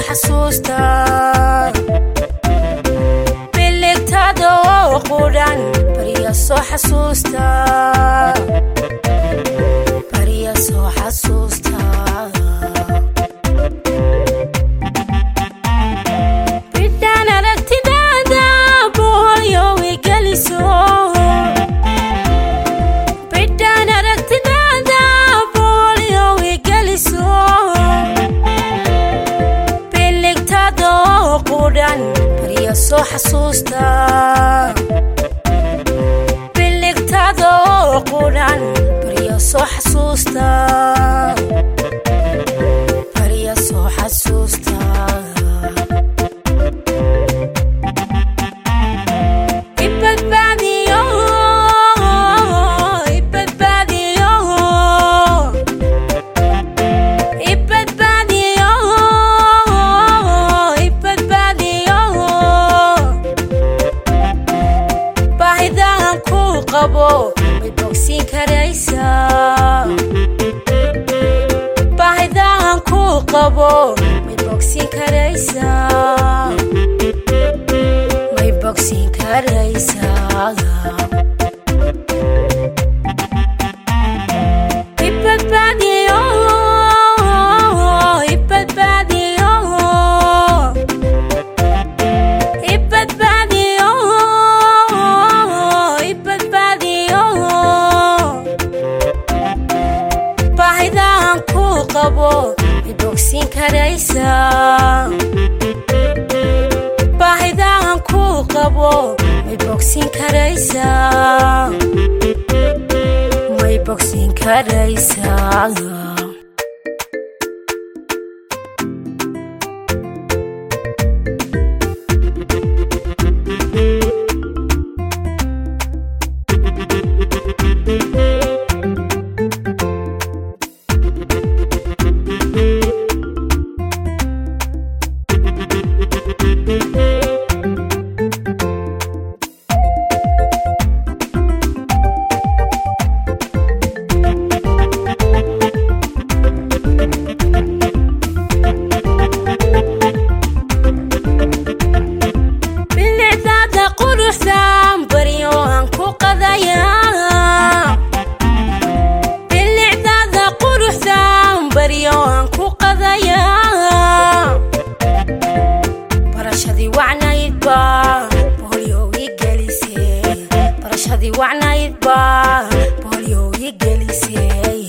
xasuusta biligtada oo qudhan barya soo xasuusta barya soo xasuusta bidhaan aragtidaada boholyo igeliso bidhaan aragtidaada boholyo igeliso biligtada oo qudhan barya soo xasuusta biligtada oo qudhan barya soo xasuusta barya soo xasuusta ibadbaadiyo ibadbaadiyo ibadbaadiyo ibadbaadiyo baahidahan ku qabo may bogsiin karaysaa baahidahan ku qabo may bogsiin karaysaa may bogsiin karaysaa ibadbaadiyo ibadbaadiyo ibadbaadiyo ibadbaadiyo baahidahan ku qabo may bogsiin karaysaa baahidahan ku qabo may bogsiin karaysaa may bogsiin karaysaa bilicdaada quruxdan baryo aan ku qadayaa bilicdaada quruxdan baryo aan ku qadayaa barashadii wacnaydba boholyo ii gelisee barashadii wacnaydba boholyo ii gelisee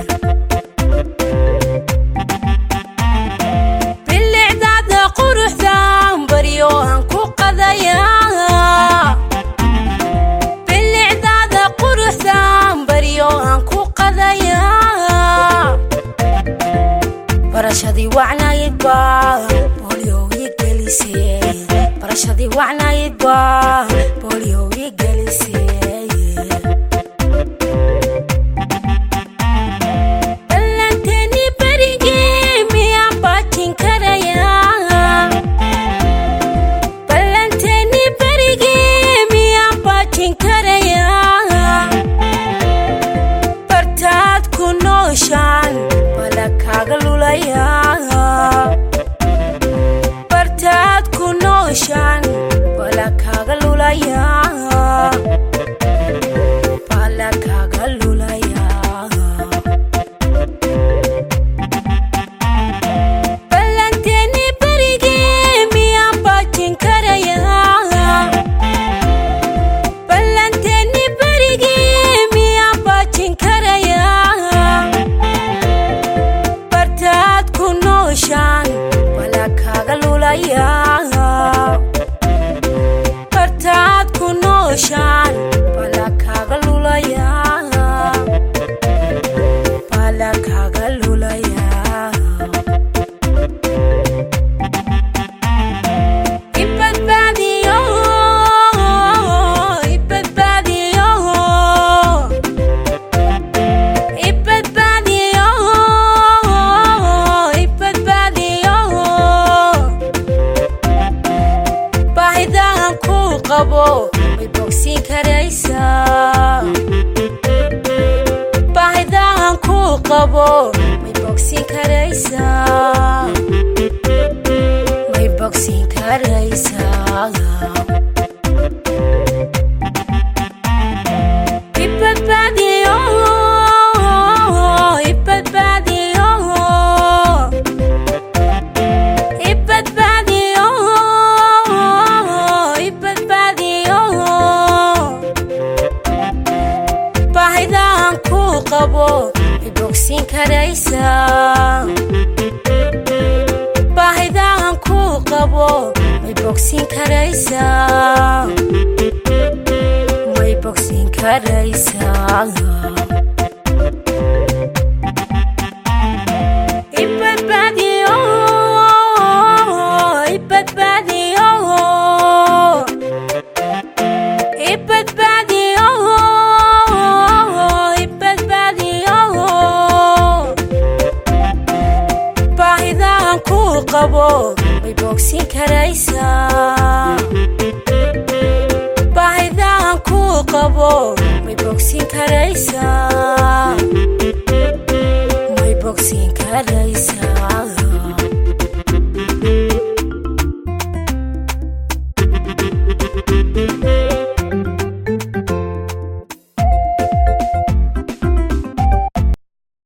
bilicdaada quruxdan baryo aan ku qadayaa bilicdaada quruxdan baryo aan ku qadayaa barashadii wacnaydba boholyo ii gelisee barashadii wacnaydba boholyo ii gelisee ballanteeni berigii miyaan baajin karayaa ballanteeni berigii miyaan baajin karayaa bartaad ku nooshaan bala kaaga lulayaa bartaad ku nooshaan bala kaaga lulayaa bala kaaga lulayaa ballanteeni berigii miyaan baajin karayaa ballanteeni berigii miyaan baajin karayaa bartaad ku nooshaan bala kaaga lulayaa bartaad ku nooshaan bala kaaga lulayaa bala kaaga lulayaa ibadbaadiyo ibadbaadiyo ibadbaadiyo ibadbaadiyo baahidahan ku qabo may bogsiin karaysaa baahidahan ku qabo may bogsiin karaysaa bogsiin karaysaa baahidahan kuu qabo may bogsiin karaysaa may bogsiin karaysaa ibadbaadiyo ibadbaadiyo ibadbaadiyo ibadbaadiyo baahidahan kuu qabo may bogsiin karaysaa baahidahan kuu qabo may bogsiin karaysaa may bogsiin karaysaa